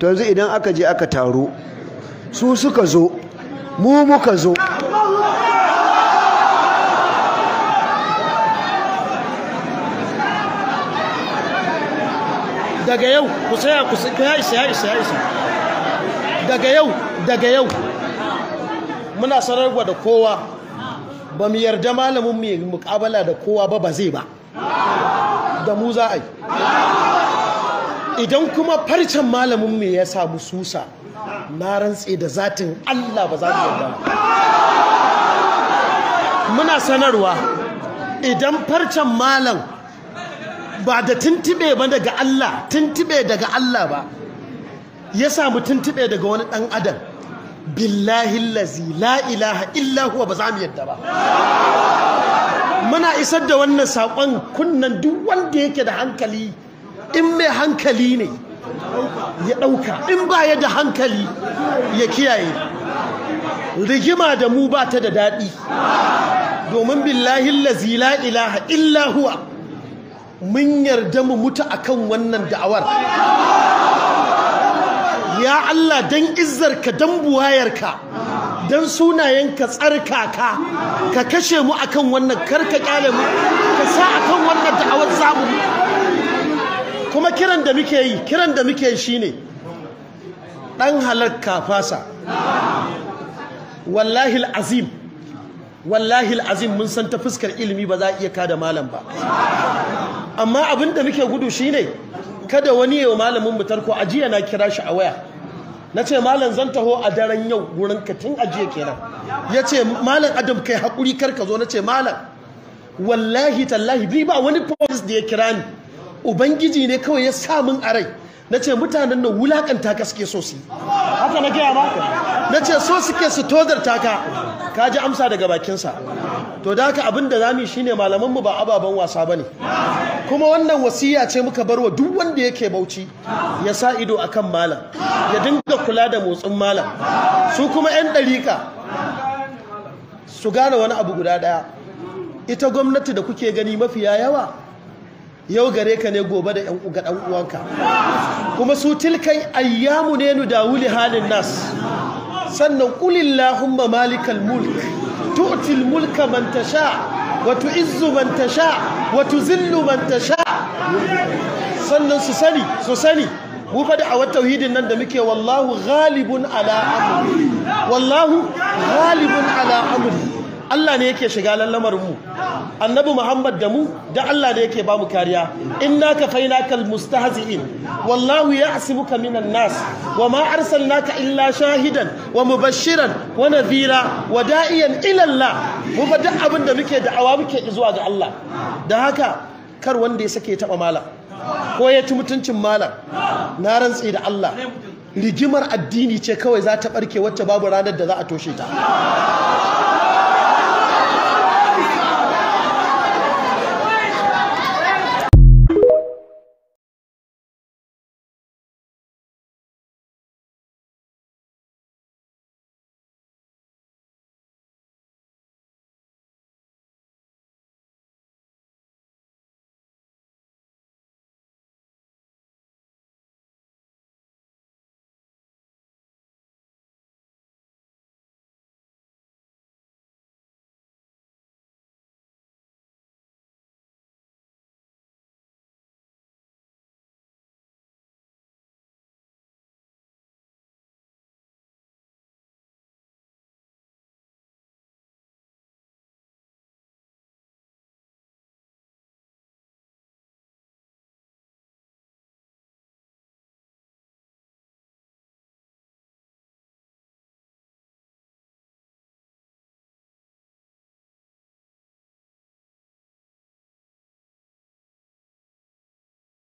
to yanzu idan aka je aka taro su suka zo mu muka zo daga yau ku saya ku ya isa ya isa ya isa daga yau daga yau muna sanarwa da kowa ba mu yarda malamin mu yi mukabala da kowa ba ba zai ba da mu za a yi idan kuma farcen malamin mu ya samu susa na rantse da zatin Allah ba za mu yarda muna sanarwa idan farcen malam ba da tuntube ba daga Allah tuntube daga Allah ba ya samu tuntube daga wani dan adam billahi lazi la ilaha illa huwa ba za mu yadda ba muna isar da wannan saƙon kunnan duk wanda yake da hankali in mai hankali ne ya ɗauka in ba ya da hankali ya kiyaye rigima da mu ba ta da daɗi domin billahi lazi la ilaha illa huwa mun yarda mu mutu akan wannan da'awar ya Allah dan izzarka dan buwayarka dan sunayenka tsarkaka ka kashe mu akan wannan karka kyale mu ka sa akan wannan da'awar zamu kuma kiran da muke yi kiran da muke yi shine dan halakka fasa wallahi alazim wallahi alazim mun san ta fuskar ilimi ba za a iya kada malam ba amma abin da muke gudu shine kada wani yawa malamin mu tarko ajiya na kira shi a waya na ce malam zan taho a daren yau wurin ka tun ajiya kenan ya ce malam adam kai haƙuri kar ka zo na ce malam wallahi tallahi bi ba wani polis da ya kira ni ubangiji ne kawai ya sa min a rai na ce mutanen nan wulakanta ka suke so su haka na gaya ma na ce so suke su tozarta ka ka ji amsa daga bakinsa to da haka abin da za mu yi shine malamanmu ba ababen wasa ba ne kuma wannan wasiya ce muka barwa duk wanda yake bauchi ya sa ido akan malam ya dinga kula da motsin malam su kuma 'yan ɗarika su gane wani abu guda ɗaya ita gwamnati da kuke gani mafiya yawa yau gare ka ne gobe da ga ɗan uwanka kuma su tilkai ayyamu ne nu dawuli halin nas sannan kulillahumma malikal mulk tu'til mulka man tasha wa tu'izzu man tasha wa tuzillu man tasha sannan su sani su sani mu fa da a tauhidin nan da muke wallahu ghalibun ala amri wallahu ghalibun ala amri Allah ne yake shiga lallamar mu annabi Muhammad da mu da Allah ne yake ba mu kariya inna kafainaka almustahzi'in wallahu ya'simuka minan nas wama arsalnaka illa shahidan wa mubashiran wa nadhira wa da'iyan ila Allah mu fa duk abin da muke da'awa muke zuwa ga Allah da haka kar wanda ya sake taba malam ko ya ci mutuncin malam na rantsi da Allah rigimar addini ce kawai za ta barke wacce babu ranar da za a toshe ta